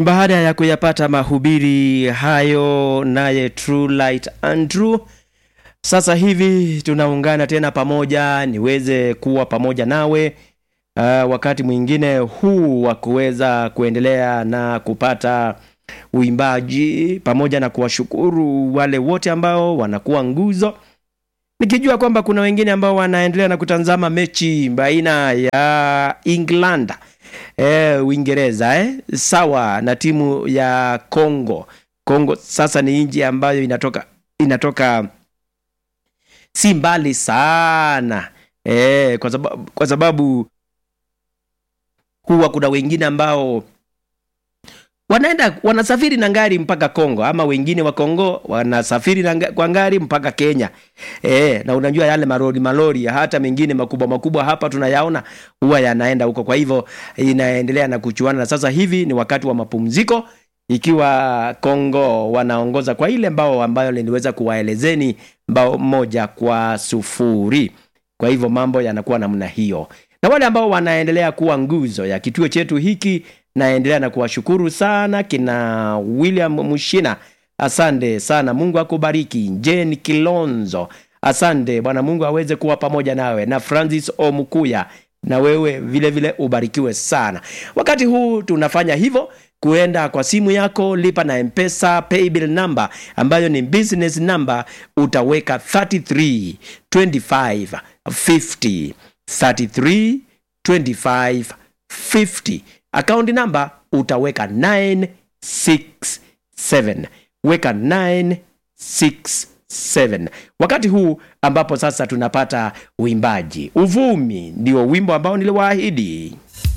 Baada ya kuyapata mahubiri hayo naye True Light Andrew, sasa hivi tunaungana tena pamoja niweze kuwa pamoja nawe uh, wakati mwingine huu wa kuweza kuendelea na kupata uimbaji pamoja na kuwashukuru wale wote ambao wanakuwa nguzo, nikijua kwamba kuna wengine ambao wanaendelea na kutazama mechi baina ya England eh, Uingereza eh, sawa na timu ya Congo. Congo sasa ni nchi ambayo inatoka inatoka si mbali sana eh, kwa sababu, kwa sababu huwa kuna wengine ambao wanaenda wanasafiri na ngari mpaka Kongo, ama wengine wa Kongo wanasafiri na nga, kwa ngari mpaka Kenya. E, na unajua yale malori malori hata mengine makubwa makubwa hapa tunayaona huwa yanaenda huko. Kwa hivyo inaendelea na kuchuana, na sasa hivi ni wakati wa mapumziko, ikiwa Kongo wanaongoza kwa ile mbao ambayo niliweza kuwaelezeni, mbao moja kwa sufuri. Kwa hivyo mambo yanakuwa namna hiyo, na wale ambao wanaendelea kuwa nguzo ya kituo chetu hiki naendelea na kuwashukuru sana kina William Mushina, asante sana, Mungu akubariki. Jane Kilonzo, asante Bwana Mungu aweze kuwa pamoja nawe, na Francis Omukuya, na wewe vile vile ubarikiwe sana. Wakati huu tunafanya hivyo kuenda kwa simu yako, lipa na Mpesa paybill number ambayo ni business number, utaweka 33 25 50 33 25 50 akaunti namba utaweka 967 weka 967 wakati huu ambapo sasa tunapata uimbaji uvumi ndio wimbo ambao niliwaahidi